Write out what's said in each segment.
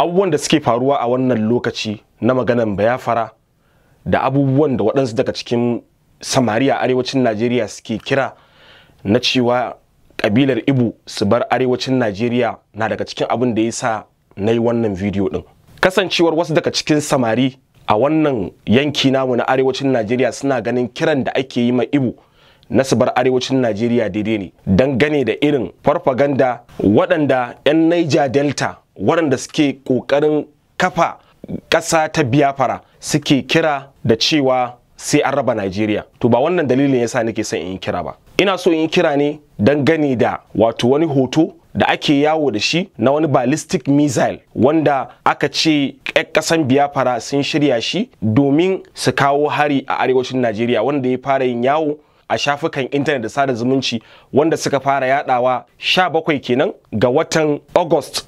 abubuwan da suke faruwa a wannan lokaci na maganan bayafara da abubuwan da waɗansu daga cikin samari a arewacin najeriya suke kira na cewa ƙabilar ibu su bar arewacin najeriya na daga cikin abin da ya sa na yi wannan bidiyo ɗin kasancewar wasu daga cikin samari a wannan yanki namu na arewacin najeriya suna ganin kiran da ake yi ma ibu na su bar arewacin najeriya daidai ne dangane da irin farfaganda waɗanda 'yan niger delta waɗanda suke ƙoƙarin kafa ƙasa ta biyafara suke kira da cewa sai an raba najeriya to ba wannan dalilin yasa nake son in yi kira ba ina so in yi kira ne dangane da wato wani hoto da ake yawo da shi na wani ballistic missile wanda aka ce ƙasan biyafara sun shirya shi domin su kawo hari a arewacin najeriya wanda ya fara yin yawo a shafukan intanet da sada zumunci wanda suka fara yadawa 17 kenan ga watan august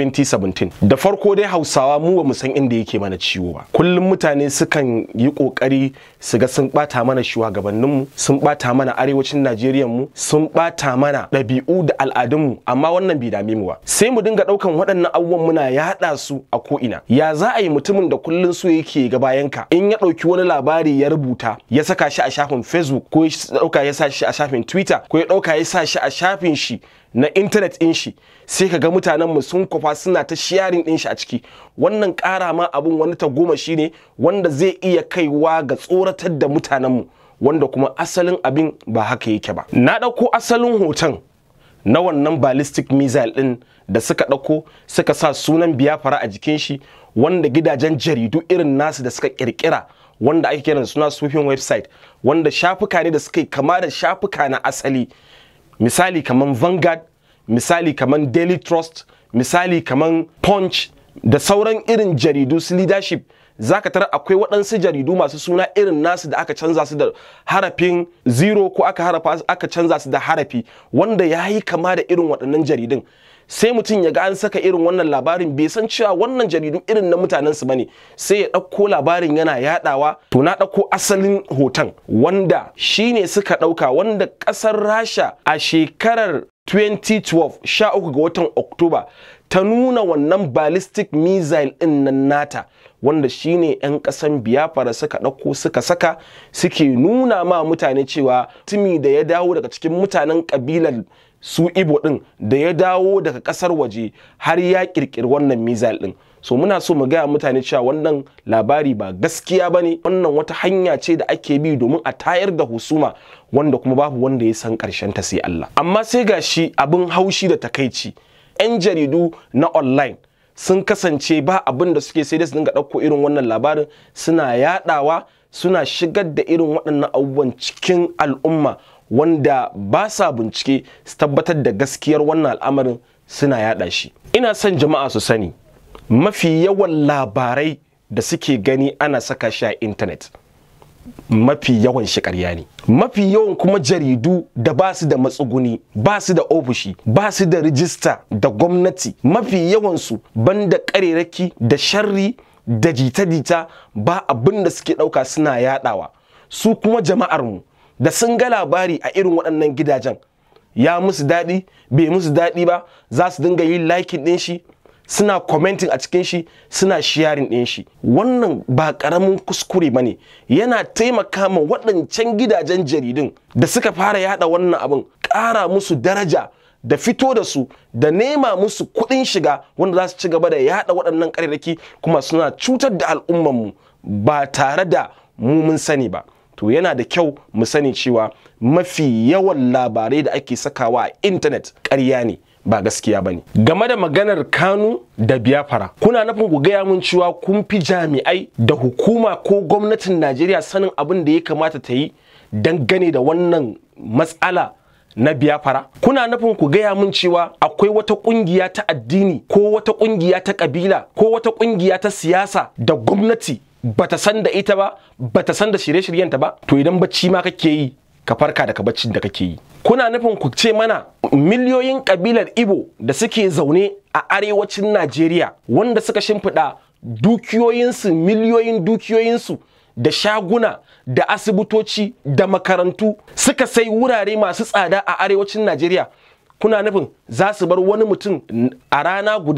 2017 da farko dai hausawa mu ba mu san inda yake mana ciwo ba kullum mutane sukan yi kokari su ga sun bata mana shugabanninmu sun bata mana arewacin najeriya mu sun bata mana ɗabi'u da al'adunmu amma wannan bai dame mu ba sai mu dinga ɗaukan waɗannan abubuwan muna yaɗa su a ko'ina ya za a yi mutumin da kullum su yake ga bayanka in ya ɗauki wani labari ya rubuta ya saka shi a shafin facebook ko ya ɗauka ya sa shi a shafin twitter ko ya ɗauka ya sa shi a shafin shi na intanet ɗin shi sai ka ga mutanen mu sun kwafa suna ta sharing ɗin shi a ciki wannan ƙara ma abin wani ta goma shi ne wanda zai iya kaiwa ga tsoratar da mutanen mu wanda kuma asalin abin ba haka yake ba na ɗauko asalin hoton na wannan ballistic missile ɗin da suka ɗauko suka sa sunan biyafara a jikin shi wanda gidajen jaridu irin nasu da suka ƙirƙira wanda ake kiran suna sufin website wanda shafuka ne da suka yi kama da shafuka na asali misali kaman Vanguard, misali kaman Daily Trust, misali kaman Punch da sauran irin jaridu su leadership zaka tara akwai waɗansu jaridu masu suna irin nasu da aka canza su da harafin zero ko aka harafa aka canza su da harafi wanda ya yi kama da irin waɗannan jaridun sai mutum ya ga an saka irin wannan labarin bai san cewa wannan jaridu irin na mutanen su bane sai ya ɗauko labarin yana yadawa to na ɗauko asalin hoton wanda shine suka ɗauka wanda ƙasar rasha a shekarar 2012 sha uku ga watan oktoba ta nuna wannan ballistic missile ɗin nan nata wanda shine 'yan ƙasan biyafara suka ɗauko suka saka suke nuna ma mutane cewa tumi da ya dawo daga cikin mutanen ƙabilar su ibo ɗin da ya dawo daga ƙasar waje har ya ƙirƙiri wannan missile ɗin so muna so mu gaya mutane cewa wannan labari ba gaskiya ba ne wannan wata hanya ce da ake bi domin a tayar da husuma wanda kuma babu wanda ya san ƙarshen ta sai Allah amma sai ga shi abin haushi da takaici 'yan jaridu na online sun kasance ba abin da suke sai da su dinga ɗauko irin wannan labarin suna yaɗawa suna shigar da irin waɗannan abubuwan cikin al'umma wanda ba sa bincike su tabbatar da gaskiyar wannan al'amarin suna yaɗa shi ina son jama'a su sani mafi yawan labarai da suke gani ana saka shi a intanet mafi yawan shi ƙarya ne mafi yawan kuma jaridu da ba su da matsuguni ba su da ofishi ba su da rijista da gwamnati mafi yawansu banda ƙarerake da sharri da jita-jita ba abin da suke ɗauka suna yaɗawa su kuma jama'armu da sun ga labari a irin waɗannan gidajen ya musu daɗi bai musu daɗi ba za su dinga yin likin ɗin shi suna commenting a cikin shi suna sharing ɗin shi wannan ba ƙaramin kuskure ba ne yana taimaka ma waɗancan gidajen jaridun da suka fara yada wannan abin ƙara musu daraja da fito da su da nema musu kuɗin shiga wanda za su ci gaba da yada waɗannan ƙarerraki kuma suna cutar da al'ummanmu ba tare da mu mun sani ba to yana da kyau mu sani cewa mafi yawan labarai da ake sakawa a intanet ƙarya ne ba gaskiya ba ne game da maganar kanu da biyafara kuna nufin ku gaya mun cewa kun fi jami'ai da hukuma ko gwamnatin najeriya sanin abin da ya kamata ta yi dangane da wannan matsala na biyafara kuna nufin ku gaya mun cewa akwai wata kungiya ta addini ko wata kungiya ta kabila ko wata kungiya ta siyasa da gwamnati bata san da ita ba bata san da shirye-shiryenta ba to idan bacci ma kake yi ka farka daga baccin da kake yi kuna nufin ku ce mana miliyoyin kabilar ibo da suke zaune a arewacin najeriya wanda suka shimfiɗa dukiyoyinsu miliyoyin dukiyoyinsu da shaguna da asibitoci da makarantu suka sai wurare masu tsada a arewacin najeriya kuna nufin za su bar wani mutum a rana guda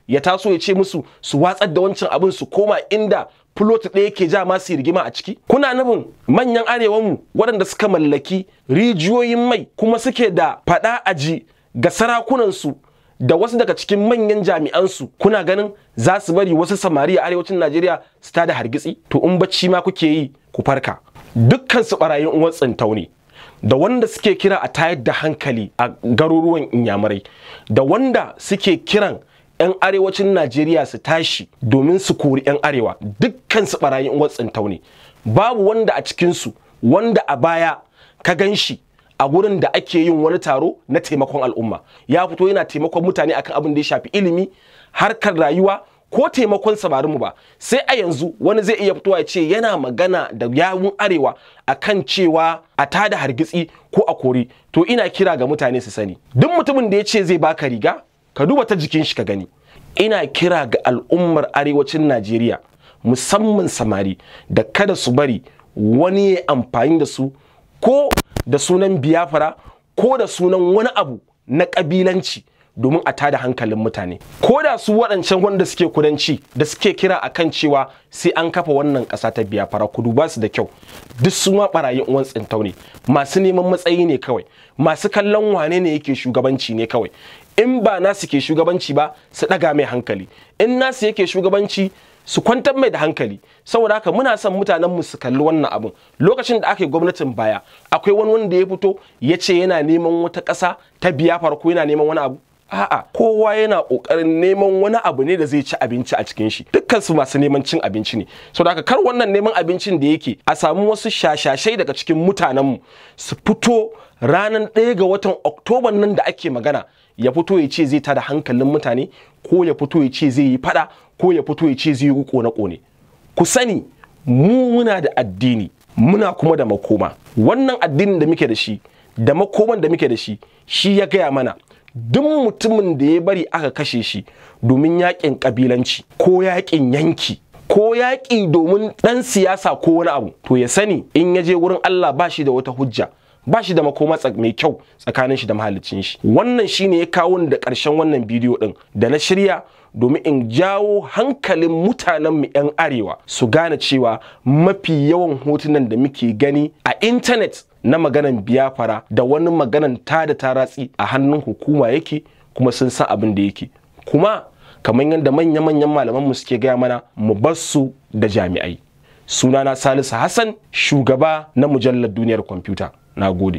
ya taso ya ce musu su watsar da wancan abin su koma inda fulot ɗaya ke ja masu rigima a ciki kuna nufin manyan arewanmu waɗanda suka mallaki rijiyoyin mai kuma suke da faɗa aji ga sarakunansu da wasu daga cikin manyan jami'ansu kuna ganin za su bari wasu samari a arewacin najeriya su tada hargitsi to in bacci ma kuke yi ku farka dukkan su barayin uwan tsintau ne da wanda suke kira a tayar da hankali a garuruwan inyamurai da wanda suke kiran 'yan arewacin najeriya su tashi domin su kori 'yan arewa dukkan su barayin uwan tsintau ne babu wanda a cikinsu wanda a baya ka gan shi a gurin da ake yin wani taro na taimakon al'umma ya fito yana taimakon mutane akan abin da ya shafi ilimi harkar rayuwa ko taimakon samarinmu ba sai a yanzu wani zai iya fitowa ya ce yana magana da yawun arewa akan cewa a tada hargitsi ko a kori to ina kira ga mutane su sani duk mutumin da ya ce zai baka riga ka duba ta jikin shi ka gani ina kira ga al'ummar arewacin najeriya musamman samari da kada su bari wani ya amfani da su ko da sunan biyafara ko da sunan wani abu na ƙabilanci domin a tada hankalin mutane ko da su waɗancan wanda suke kudanci da suke kira a kan cewa sai an kafa wannan ƙasa ta biyafara ku duba su da kyau duk su ma ɓarayin uwan tsintau ne masu neman matsayi ne kawai masu kallon wane ne yake shugabanci ne kawai in ba nasu ke shugabanci ba su ɗaga mai hankali in nasu yake shugabanci su kwantar mai da hankali saboda haka muna son mutanen mu su kalli wannan abun lokacin da aka yi gwamnatin baya akwai wani wanda ya fito ya ce yana neman wata ƙasa ta biya farko yana neman wani abu a'a kowa yana ƙoƙarin neman wani abu ne da zai ci abinci a cikin shi dukkan su masu neman cin abinci ne saboda haka kar wannan neman abincin da yake a samu wasu shashashai daga cikin mutanen mu su fito ranar ɗaya ga watan oktoban nan da ake magana ya fito ya ce zai tada hankalin mutane ko ya fito ya ce zai yi fada ko ya fito ya ce zai yi kone-kone ku sani mu muna da addini muna kuma da makoma wannan addinin da muke da shi da makoman da muke da shi shi ya gaya mana duk mutumin da ya bari aka kashe shi domin yakin kabilanci ko yakin yanki ko yaƙi domin ɗan siyasa ko wani abu to ya sani in ya je wurin Allah ba shi da wata hujja ba shi da makoma mai kyau tsakanin shi da mahalicin shi wannan shine ya kawo da ƙarshen wannan bidiyo ɗin da na shirya domin in jawo hankalin mutanen mu 'yan arewa su gane cewa mafi yawan hotunan da muke gani a intanet na maganan biyafara da wani maganan ta da taratsi a hannun hukuma yake kuma sun san abin da yake kuma kamar yadda manya-manyan malamanmu suke gaya mana mu bar su da jami'ai sunana salisu hassan shugaba na mujallar duniyar kwamfuta na gode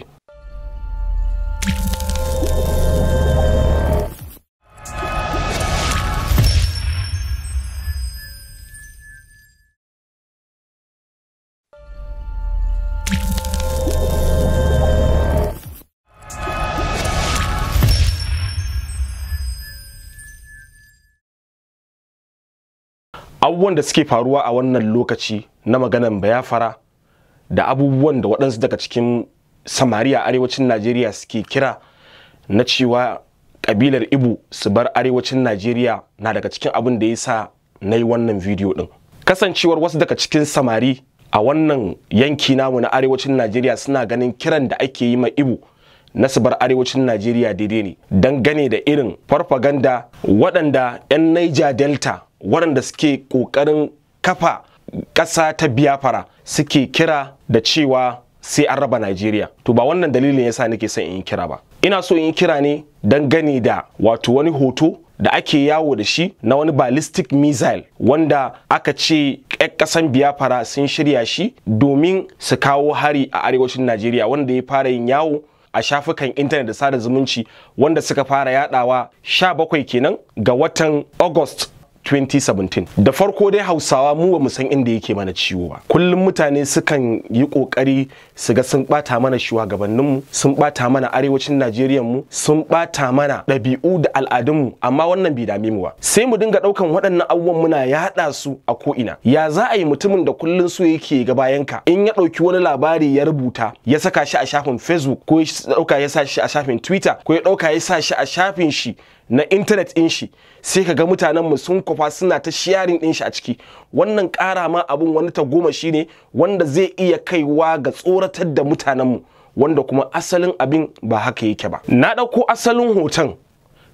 abubuwan da suke faruwa a wannan lokaci na maganan bayafara da abubuwan da waɗansu daga cikin samari a arewacin najeriya suke kira na cewa ƙabilar ibu su bar arewacin najeriya na daga cikin abin da ya sa na yi wannan bidiyo ɗin kasancewar wasu daga cikin samari a wannan yanki namu na arewacin najeriya suna ganin kiran da ake yi ma ibu na su bar arewacin najeriya daidai ne dangane da irin farfaganda waɗanda 'yan niger delta waɗanda suke ƙoƙarin kafa ƙasa ta biyafara suke kira da cewa sai an raba Najeriya. To ba wannan dalilin yasa nake son in yi kira ba. Ina so in yi kira ne dangane da wato wani hoto da ake yawo da shi na wani ballistic missile wanda aka ce ƙasan biyafara sun shirya shi domin su kawo hari a arewacin Najeriya wanda ya fara yin yawo a shafukan intanet da sada zumunci wanda suka fara yadawa 17 kenan ga watan August 2017 da farko dai hausawa mu ba mu san inda yake mana ciwo ba kullum mutane sukan yi kokari su ga sun bata mana shugabanninmu sun bata mana arewacin najeriya mu sun bata mana ɗabi'u da al'adunmu amma wannan bai dame mu ba sai mu dinga ɗaukan waɗannan abubuwan muna yaɗa su a ko'ina ya za a yi mutumin da kullum so yake ga bayanka in ya ɗauki wani labari ya rubuta ya saka shi a shafin facebook ko ya ɗauka ya sa shi a shafin twitter ko ya ɗauka ya sa shi a shafin shi na intanet ɗin shi sai ka ga mutanenmu sun kwafa suna ta sharing ɗin shi a ciki wannan ƙara ma abin wani ta goma shi ne wanda zai iya kaiwa ga tsoratar da mutanenmu wanda kuma asalin abin ba haka yake ba na ɗauko asalin hoton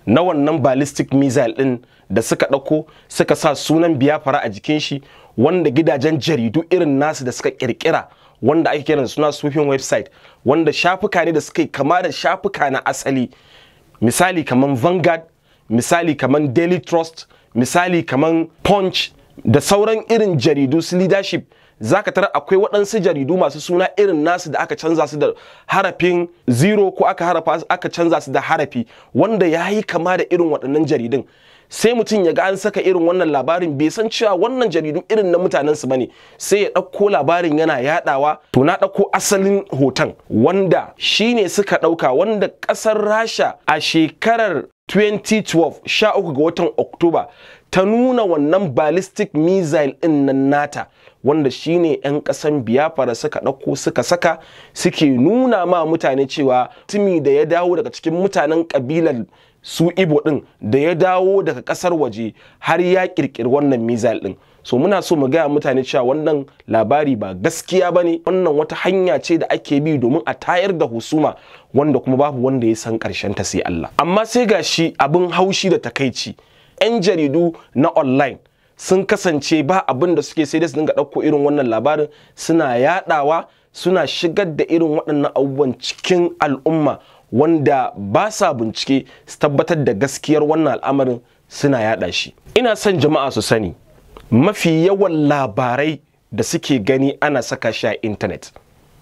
na wannan ballistic missile din da suka ɗauko suka sa sunan biyafara a jikin shi wanda gidajen jaridu irin nasu da suka kirkira wanda ake kiran suna spoofing website wanda shafuka ne da suka yi kama da shafuka na asali misali kaman vanguard misali kaman daily trust misali kaman punch da sauran irin jaridu su leadership zaka tara akwai waɗansu jaridu masu suna irin nasu da aka canza su da harafin zero ko aka harafa aka canza su da harafi wanda ya yi kama da irin waɗannan jaridun sai mutum ya ga an saka irin wannan labarin bai san cewa wannan jaridu irin na mutanen su bane sai ya ɗauko labarin yana yadawa to na ɗauko asalin hoton wanda shine suka ɗauka wanda ƙasar rasha a shekarar 2012 sha uku ga watan oktoba ta nuna wannan ballistic missile ɗin nan nata wanda shine 'yan ƙasan biyafara suka ɗauko suka saka suke nuna ma mutane cewa tumi da ya dawo daga cikin mutanen ƙabilar su ibo ɗin da ya dawo daga ƙasar waje har ya ƙirƙiri wannan missile ɗin so muna so mu gaya mutane cewa wannan labari ba gaskiya ba ne wannan wata hanya ce da ake bi domin a tayar da husuma wanda kuma babu wanda ya san ƙarshen ta sai Allah amma sai ga shi abin haushi da takaici 'yan jaridu na online sun kasance ba abin da suke sai da su dinga ɗauko irin wannan labarin suna yaɗawa suna shigar da irin waɗannan abubuwan cikin al'umma wanda ba sa bincike su tabbatar da gaskiyar wannan al'amarin suna yaɗa shi ina son jama'a su sani mafi yawan labarai da suke gani ana saka shi a intanet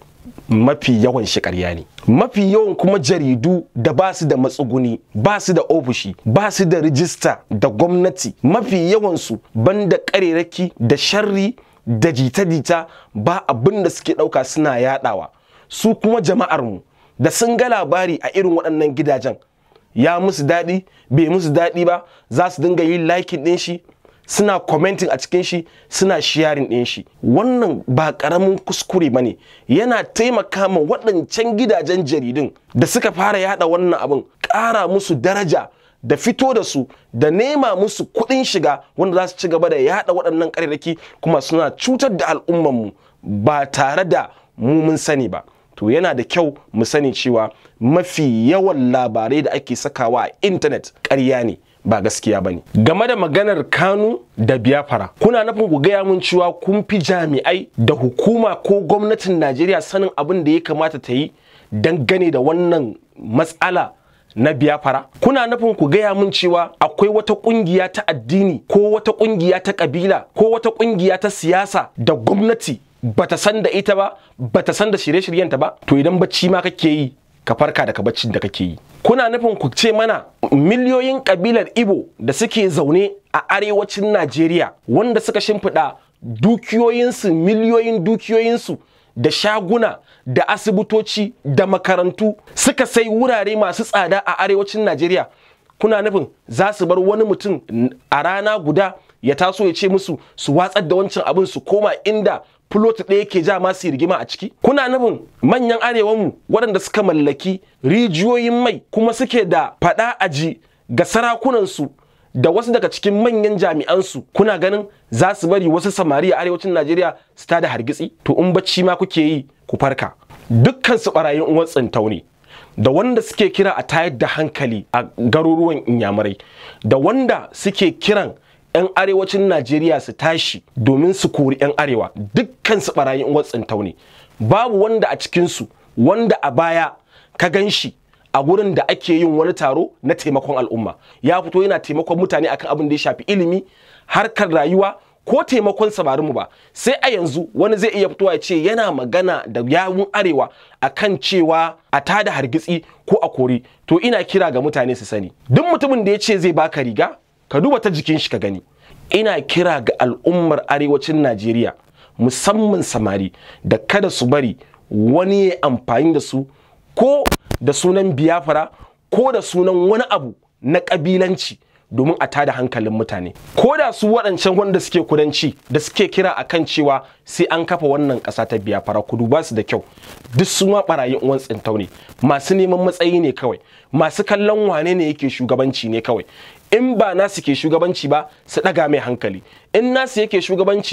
mafi yawan shi ƙarya ne mafi yawan kuma jaridu da ba su da matsuguni ba su da ofishi ba su da rijista da gwamnati mafi yawansu banda ƙarerake da sharri da jita-jita ba abin da suke ɗauka suna yadawa su kuma jama'armu da sun ga labari a irin waɗannan gidajen ya musu daɗi bai musu daɗi ba za su dinga yin likin ɗin shi suna commenting a cikin shi suna sharing ɗin shi wannan ba ƙaramin kuskure ba ne yana taimaka ma waɗancan gidajen jaridun da suka fara yada wannan abin ƙara musu daraja da fito da su da nema musu kuɗin shiga wanda za su ci gaba da yada waɗannan ƙarerraki kuma suna cutar da al'ummanmu ba tare da mu mun sani ba to yana da kyau mu sani cewa mafi yawan labarai da ake sakawa a intanet ƙarya ne ba gaskiya ba ne game da maganar kanu da biyafara kuna nufin ku gaya mun cewa kun fi jami'ai da hukuma ko gwamnatin najeriya sanin abin da ya kamata ta yi dangane da wannan matsala na biyafara kuna nufin ku gaya mun cewa akwai wata kungiya ta addini ko wata kungiya ta kabila ko wata kungiya ta siyasa da gwamnati bata san da ita ba bata san da shirye-shiryenta ba to idan bacci ma kake yi ka farka daga baccin da kake yi kuna nufin ku ce mana miliyoyin kabilar ibo da suke zaune a arewacin najeriya wanda suka shimfiɗa dukiyoyinsu miliyoyin dukiyoyinsu da shaguna da asibitoci da makarantu suka sai wurare masu tsada a arewacin najeriya kuna nufin za su bar wani mutum a rana guda ya taso ya ce musu su watsar da wancan abin su koma inda fulot ɗaya ke ja masu rigima a ciki kuna nufin manyan arewanmu waɗanda suka mallaki rijiyoyin mai kuma suke da faɗa aji ga sarakunansu da wasu daga cikin manyan jami'ansu kuna ganin za su bari wasu samari a arewacin najeriya su tada hargitsi to in bacci ma kuke yi ku farka dukkan su barayin uwan tsintau ne da wanda suke kira a tayar da hankali a garuruwan inyamurai da wanda suke kiran 'yan arewacin najeriya su tashi domin su kori 'yan arewa dukkan su barayin uwar tsintau ne babu wanda a cikinsu wanda a baya ka gan shi a gurin da ake yin wani taro na taimakon al'umma ya fito yana taimakon mutane akan abin da ya shafi ilimi harkar rayuwa ko taimakon samarinmu ba sai a yanzu wani zai iya fitowa ya ce yana magana da yawun arewa akan cewa a tada hargitsi ko a kori to ina kira ga mutane su sani duk mutumin da ya ce zai baka riga ka duba ta jikin shi ka gani ina kira ga al'ummar arewacin najeriya musamman samari da kada su bari wani ya amfani da su ko da sunan biyafara ko da sunan wani abu na ƙabilanci domin a tada hankalin mutane ko da su waɗancan wanda suke kudanci da suke kira a kan cewa sai an kafa wannan ƙasa ta biyafara ku duba su da kyau duk su ma ɓarayin uwan tsintau ne masu neman matsayi ne kawai masu kallon wane ne yake shugabanci ne kawai in ba nasu ke shugabanci ba su ɗaga mai hankali in nasu yake shugabanci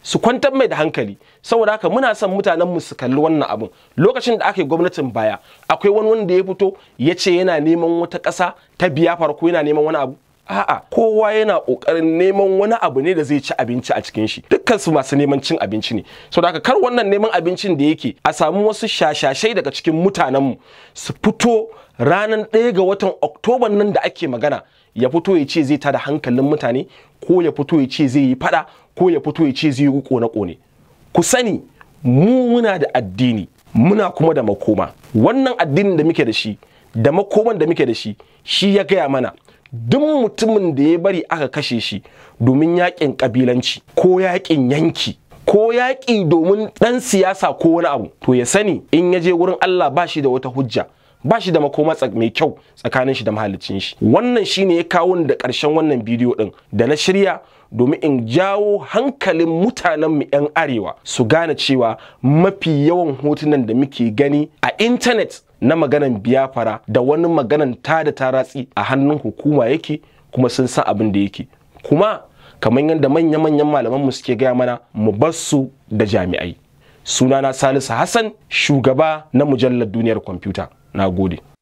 su kwantar mai da hankali saboda haka muna son mutanen mu su kalli wannan abun lokacin da aka yi gwamnatin baya akwai wani wanda ya fito ya ce yana neman wata ƙasa ta biya farko yana neman wani abu a'a kowa yana kokarin neman wani abu ne da zai ci abinci a cikin shi dukkan su masu neman cin abinci ne saboda haka kar wannan neman abincin da yake a samu wasu shashashai daga cikin mutanen mu su fito ranar ɗaya ga watan oktoba nan da ake magana ya fito ya ce zai tada hankalin mutane ko ya fito ya ce zai yi fada ko ya fito ya ce zai yi kone-kone ku sani mu muna da addini muna kuma da makoma wannan addinin da muke da shi da makoman da muke da shi shi ya gaya mana duk mutumin da ya bari aka kashe shi domin yakin kabilanci ko yakin yanki ko yaƙi domin ɗan siyasa ko wani abu to ya sani in ya je wurin Allah ba shi da wata hujja ba shi da makoma mai kyau tsakanin shi da mahalicin shi wannan shine ya kawo da ƙarshen wannan bidiyo ɗin da na shirya domin in jawo hankalin mutanen mu 'yan arewa su gane cewa mafi yawan hotunan da muke gani a intanet na maganan biyafara da wani maganan ta da taratsi a hannun hukuma yake kuma sun san abin da yake kuma kamar yadda manya-manyan malamanmu suke gaya mana mu bar su da jami'ai sunana salisu hassan shugaba na mujallar duniyar kwamfuta na gode